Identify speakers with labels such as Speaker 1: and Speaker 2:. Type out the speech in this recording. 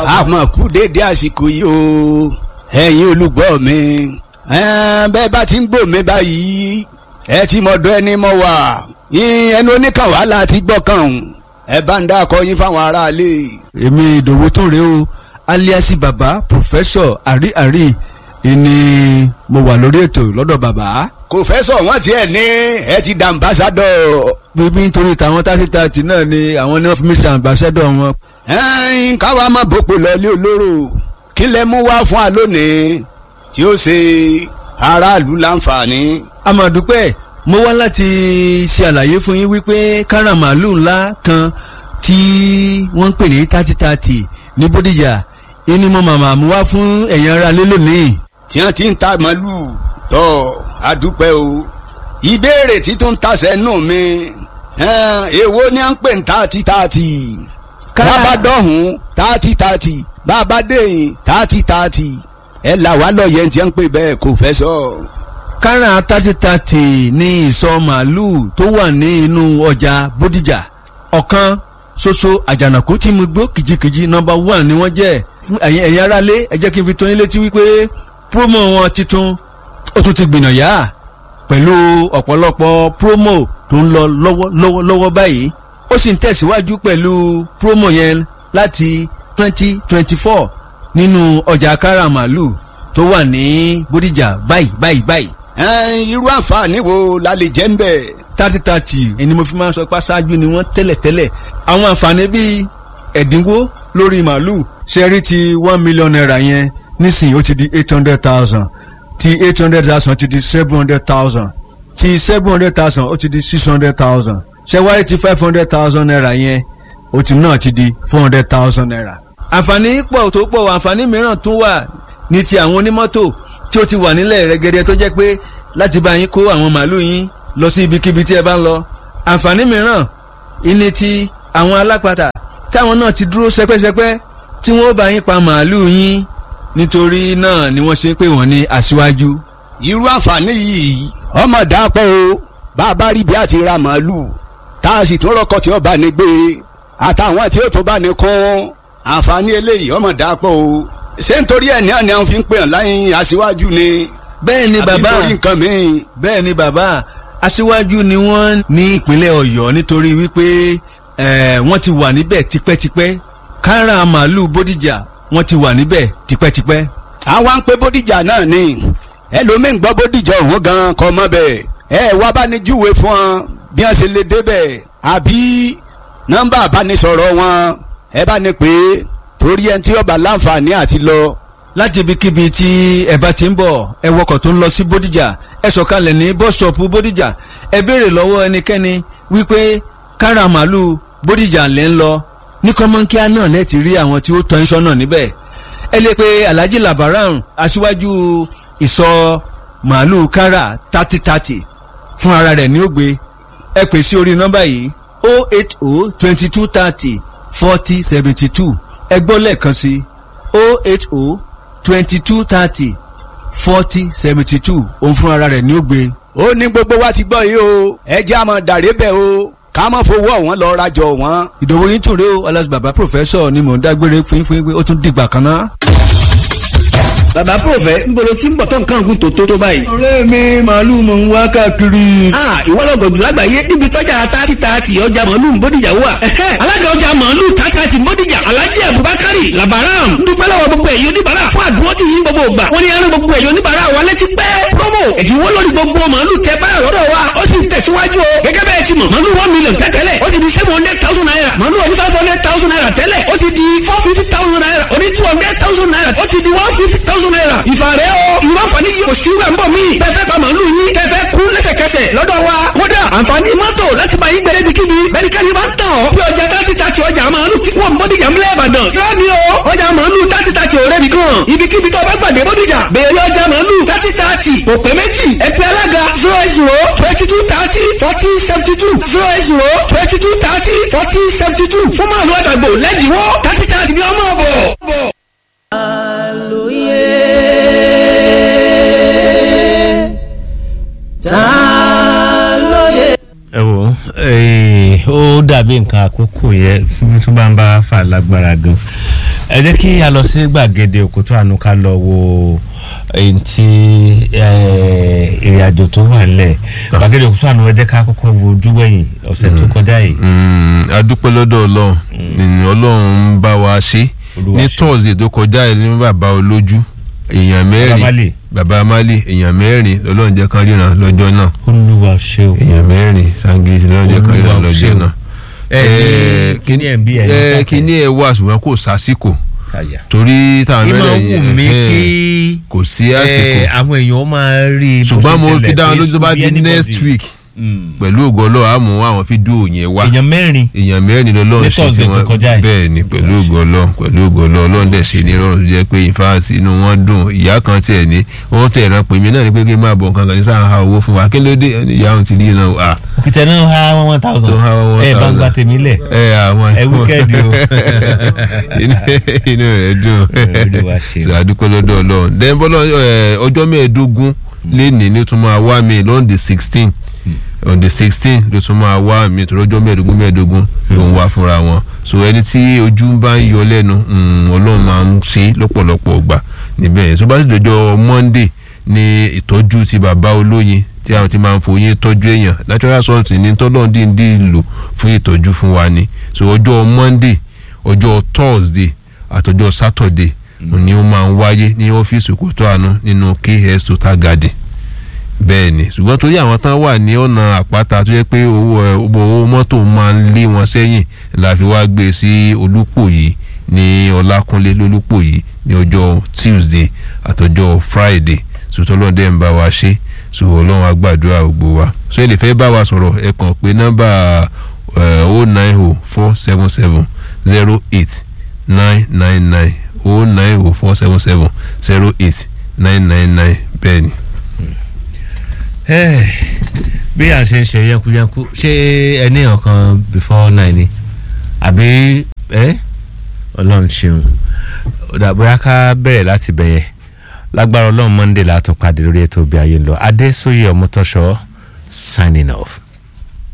Speaker 1: àmọ́ kú déédéé àsìkò yìí o ẹ̀yin olùgbọ́ mi bẹ́ẹ̀ bá ti ń gbọ́ mi báyìí ẹ ti mọ̀dọ́ ẹni mọ̀ wá ẹnu oníkan wàhálà ti gbọ́ kàn ẹ bá ń dákọ yín fáwọn aráalé.
Speaker 2: èmi ìdòwú tó rèé o aliasi baba professor àrí àrí ìní mo wà lórí ètò lọ́dọ̀ bàbá.
Speaker 1: kò fẹ́ sọ wọ́n tiẹ̀ ní ẹ ti dà ambassadọ̀.
Speaker 2: bíbí nítorí tàwọn tásítàtì náà ni àwọn ní wọ́n fi mí ṣe ambassadọ̀ wọn.
Speaker 1: ẹ̀ẹ́n káwa má bòpò lọ́lé olóró kí lẹ mú wá fún wa lónìí tí ó ṣe aráàlú láǹfààní.
Speaker 2: àmọ̀dúpẹ́ mo wá láti ṣe àlàyé fún yín wípé káràmàlù ńlá kan tí wọ́n ń pè ní thirty thirty ní bódìjà ìní mo màmá mú wá fún ẹ̀yin ará lé lónìí.
Speaker 1: tí wọ́n ti ń ta màlúù tọ́ àdúpẹ́ o ìbéèrè títún tasẹ̀ nù mi èwo ni à ń pè ní thirty thirty bàbá dọ̀hún thirty thirty bàbá dẹ̀yìn thirty thirty ẹ là wá lọ́yẹ̀ tí wọ́n ń pè bẹ́ẹ̀ kò fẹ́ sọ.
Speaker 2: kárà thirty thirty ní ìsọ màálùú tó wà ní inú ọjà bódìjà ọ̀kan ṣoṣo àjànàkú tí mo gbó kìjikìji nọ́mbà one ni wọ́n jẹ́ fún ẹ̀yin ẹ̀yin aráalé ẹ jẹ́ kí n fi tó yín létí wípé promo wọn titun ó tún ti gbìnà yá pẹ̀lú ọ̀pọ̀lọpọ̀ promo tó ń lọ lọ́wọ́ lọ́wọ́ lọ́wọ́ báyìí ó sì ń tẹ̀síwájú pẹ̀lú promo yẹn láti twenty twenty four nínú ọjà kára màálù tó wà ní bódìjà báyìí báyìí báyìí.
Speaker 1: irú àǹfààní wo la lè jẹ́ ń bẹ̀.
Speaker 2: thirty thirty ẹni mo fi máa ń sọ pé aṣáájú ni wọ́n tẹ́lẹ̀ tẹ́lẹ̀ àwọn àǹfààní bíi ẹ̀dínwó lórí màálù ṣẹ́rí ti one million naira yẹn nísìnyí ó ti di eight hundred thousand ti eight hundred thousand ti di seven hundred thousand ti seven hundred thousand ó ti di six hundred thousand ṣẹ́wárí ti five hundred thousand naira yẹn ó ti náà ti di four hundred thousand naira. àǹfààní pọ̀ tó pọ̀ àǹfààní mìíràn tún wà ní ti àwọn onímọ́tò tí ó ti wà nílẹ̀ rẹ́gẹ́dẹ́ tó jẹ́ pé láti bá yín kó àwọn màálù yín lọ sí ibikíbi tí ẹ bá ń lọ. àǹfààní mìíràn ìní ti àwọn alápatà táwọn náà ti dúró sẹpẹ́sẹpẹ́ tí wọ́n bá yín pa màálù yín nítorí náà ni wọ́n ṣe pé wọ́n ní aṣíwájú.
Speaker 1: irú àǹfààní yìí ọmọ dàpọ̀ o bá a bá rí bí a ti ra màálù tá a sì tún rọkọ tí ó bá ní gbé àtàwọn tí ó tó bá ní kún àǹfààní eléyìí ọmọ dàpọ̀ o ṣé nítorí ẹ̀ ní àná àwọn fi ń pè hàn láyìn aṣíwájú ni.
Speaker 2: bẹ́ẹ̀ ni bàbá
Speaker 1: àbí nítorí nǹkan míì.
Speaker 2: bẹ́ẹ̀ ni bàbá aṣíwájú ni wọ́n ní ìpínlẹ̀ ọ̀yọ́ nítorí wípé wọ́n ti wà níbẹ̀ tipẹ́tipẹ́ kára màálù bódìjà wọ́n ti wà níbẹ̀ tipẹ́tipẹ́.
Speaker 1: àwa ń pe bódìjà náà ni ẹlòmíín gbọ́ bódìjà ọ̀hún gan kọ́ mọ́ bẹ́ẹ̀ ẹ wá bá ní júwe fún wọn bí wọ́n ṣe lè débẹ̀ àbí nọ́mbà àbánisọ̀rọ̀ wọn ẹ bá ní pé torí ẹni tí ó bá láǹfààní àti lọ.
Speaker 2: láti ibikíbi tí ẹ bá ti ń bọ̀ ẹ wọkọ̀ tó ń lọ sí bódìjà ẹ sọ̀kalẹ̀ ní bọ́sọ̀pù bódìjà ẹ béèrè lọ́wọ́ ẹnikẹ́ni wípé kára màálù bódìjà lẹ́ ń lọ ní kọ́mọ́nkíá náà lẹ́ẹ̀tì rí àwọn tí ó tọ́ iṣọ́ náà níbẹ̀ ẹ lè pe alhaji labaran aṣíwájú ìsọ màálù kára thirty thirty fún ara rẹ̀ ní ògbé ẹ pè sí orí nọ́mbà yìí o eight o twenty two thirty forty seventy two ẹ gbọ́ lẹ́ẹ̀kan sí o eight o twenty two thirty forty seventy two òun fún ara rẹ̀ ní ògbé.
Speaker 1: ó ní gbogbo wa ti gbọ́ yìí o ẹ jẹ́ àmọ́ dàrí bẹ́ẹ̀ o ká má fowó ọ̀wọ́n lọ rajọ wọn.
Speaker 2: ìdòwò yín tún rèé o alas baba professor ni mò ń dágbére fún yín fún yín pé ó tún dìgbà kan náà.
Speaker 3: bàbá pòfẹ́ nbolo tí ń bọ̀ tó nǹkan ògùn tó tó tó báyìí.
Speaker 2: ọ̀rẹ́ mi màálù mò ń wá káàkiri.
Speaker 3: a ìwọ lọgọdù lágbàáyé níbi tọ́jà tààtì tààtì ọjà màálù ń bódìjà wà. alága ọjà màálù tààtì bódìjà alhaji abubakari labaram ń dúpẹ́ lọ́wọ́ gbogbo ẹ̀yọ́ oníbàárà fún àdúró tí yín gbogbo ògbà wọ́n ní ẹran gbogbo ẹ̀yọ́ oníbàárà wa létí pẹ́. promo ẹ̀dínwó lórí gbogbo màálù tẹ báyọ̀ lọ́dọ̀ wa ó sì ń tẹ̀síwájú o gẹ́gẹ́ bẹ́ẹ̀ ti mọ̀ màálù one million tẹ́tẹ́lẹ̀ ó ti di seven hundred thousand naira màálù oní five hundred thousand naira tẹ́lẹ̀ ó ti di four fifty thousand naira oní two hundred thousand naira ó ti di one fifty thousand naira ìfàrẹ́ o ìwọ àǹfààní yìí kò sí rẹ̀ ń bọ̀ mí tẹ́fẹ́ pa màálù yín tẹ́fẹ́ kú lẹ́sẹ̀kẹsẹ̀ lọ́dọ̀ wa kódà àǹfààní mọ́tò láti bá yín gbẹ̀rẹ́ bíkíbi bẹ́ẹ̀ni bá ń tàn ọ́ bí ọjà tàti tàti ọjà màálù tí wọ́n bọ́dìjà ńlẹ̀ ìbàdàn yóò ní o ọjà màálù tàti tàti ọ̀rẹ́ mi kan ibikíbi tó bá gbàdé bọ́dìjà bẹ̀rẹ̀ ọjà màálù tàti tàti kò pé méjì ẹgbẹ́ alága zero zero twenty two thirty forty seventy two zero zero twenty two thirty forty seventy two fún màálù àtàgbò lẹ́dínwó tàti tàti ní ọmọ ọ̀bọ̀.
Speaker 4: ta lóye.
Speaker 5: ẹ wò ó dàbí nǹkan àkókò yẹn tó bá ń bá fà lágbára gan ẹ jẹ́ kí a lọ sí gbàgede òkútó àánú ká lọ wo èyí tí ìrìn àjò tó wà nílẹ̀ gbàgede òkútó àánú ẹ jẹ́ ká kọ́kọ́ wo ojú wẹ̀yìn ọ̀sẹ̀ tó kọjá yìí.
Speaker 6: Mm, a dúpẹ́ lọ́dọ̀ ọlọ́run nínú ọlọ́run ń bá wa ṣe
Speaker 5: Olúwa
Speaker 6: ní
Speaker 5: ṣe.
Speaker 6: tọ́ọ̀sì tó kọjá yìí ní bàbá olójú èèyàn mẹ́rin
Speaker 5: Málè.
Speaker 6: bàbá amálè èèyàn mẹ́rin lọ́lọ́run jẹ́ kán ríran lọ́jọ́ náà
Speaker 5: olúwa ṣe o.
Speaker 6: èèyàn mẹ́rin sangirisi lọ́lọ́run jẹ́ kán ríran
Speaker 5: Olúwa ṣe
Speaker 6: lọ́jọ́
Speaker 5: o.
Speaker 6: náà.
Speaker 5: ẹ ní kíní ẹ̀ ń bí ẹ̀ ní
Speaker 6: ẹ
Speaker 5: sákẹ́.
Speaker 6: kíní ẹ wà ṣùgbọ́n kò sásìkò
Speaker 5: Àyà.
Speaker 6: torí táwọn
Speaker 5: ìmọ̀
Speaker 6: mẹ́rin
Speaker 5: wù mí
Speaker 6: ẹ̀hẹ́n,
Speaker 5: kí
Speaker 6: kò sí àsìkò
Speaker 5: eh, àwọn èèyàn máa rí i bó
Speaker 6: ṣùgbọ́n
Speaker 5: ṣe
Speaker 6: mo
Speaker 5: ṣẹlẹ̀
Speaker 6: fi dá wọn
Speaker 5: pé
Speaker 6: lójú tó bá
Speaker 5: kò bí
Speaker 6: di
Speaker 5: anybody.
Speaker 6: next week
Speaker 5: Mm.
Speaker 6: pẹ̀lú ògo ọlọ́run á mú àwọn fídíò yẹn wá
Speaker 5: èèyàn mẹ́rin
Speaker 6: èèyàn mẹ́rin lọ́lọ́run
Speaker 5: Ní
Speaker 6: ṣe
Speaker 5: Thursday tó kọjá yìí.
Speaker 6: bẹ́ẹ̀ ni pẹ̀lú ògo ọlọ́run pẹ̀lú ògo ọlọ́run ọlọ́run dẹ̀ ṣe ní rọrùn tó jẹ́ pé ìfáàsì inú wọn dùn ìyá kan tiẹ̀ ní wọ́n tẹ̀ ẹ̀ràn pè mí náà ní pé kí n máa bọ̀ nǹkan kan ní sáà ha owó fún wa kí ló dé Ó ní ìyá òun ti rí iná à
Speaker 5: òkìtẹ́ náà ha one one thousand
Speaker 6: Tó há one
Speaker 5: ẹ bá ń
Speaker 6: thousand.
Speaker 5: gba tèmi lẹ̀
Speaker 6: ẹ àwọn
Speaker 5: ẹ wíkẹ́ẹ̀dì o.
Speaker 6: inú inú rẹ̀ dùn
Speaker 5: Olúwa ṣe.
Speaker 6: ṣe àdúpẹ́ lọ́dọ̀ ọlọ́run then bọ́lá ẹ, ọjọ́ mẹ́ẹ̀ẹ́dógún lẹ́nìí ló tún máa wá mi lọ́n the sixteen on the sixteen ló tún máa wá mi tó lọ́jọ́ mẹ́ẹ̀ẹ́dógún mẹ́ẹ̀ẹ́dógún ló ń wá fúnra wọn so ẹni tí ojú bá ń yọ lẹ́nu mm, ọlọ́run máa ń ṣe lọ́pọ̀lọpọ̀ ọgbà níbẹ̀ yẹn tó bá sì dọjọ́ monday ní ìtọ́jú ti bàbá olóyin tí àwọn ti máa ń foyín tọ́jú èèyàn natural something ní tọ́lọ́run díndín lò fún ìtọ́jú fún wa ni so ọjọ́ monday ọjọ́ thursday àtọjọ́ saturday ni ó máa ń wáyé ní ọ́fíìsì Òkútó Àánú nínú KS Total Garden bẹ́ẹ̀ ni ṣùgbọ́n torí àwọn tán wà ní ọ̀nà àpáta tó yẹ pé owó ẹ, owó mọ́tò máa ń lé wọn sẹ́yìn la fi wá gbé sí Olúpòyí ní Ọlákúnlé lólúpòyí ní ọjọ́ Tuesday àtọjọ́ Friday sòtọ́lọ́dẹ̀ ń bá wa ṣe so Ọlọ́run á gbàdúrà gbogbo wa so ẹ lè fẹ́ bá wa sọ̀rọ̀ ẹ kàn pé nọ́mbà o nine o four seven seven zero eight nine nine nine o nine o four seven seven zero eight nine nine nine bẹ́ẹ̀ ni.
Speaker 5: Eh, bí à ń ṣe ń ṣe yankuyanku ṣé ẹni ọ̀kan before nine ni àbí ẹ ọlọ́run ṣeun ọ̀dà bóyá ká bẹ̀rẹ̀ láti bẹ̀yẹ̀ lágbára ọlọ́run monday látọ̀ pàdé lórí ètò òbí ayé ń lọ adésóyè ọmọtọ́ṣọ́ signing off.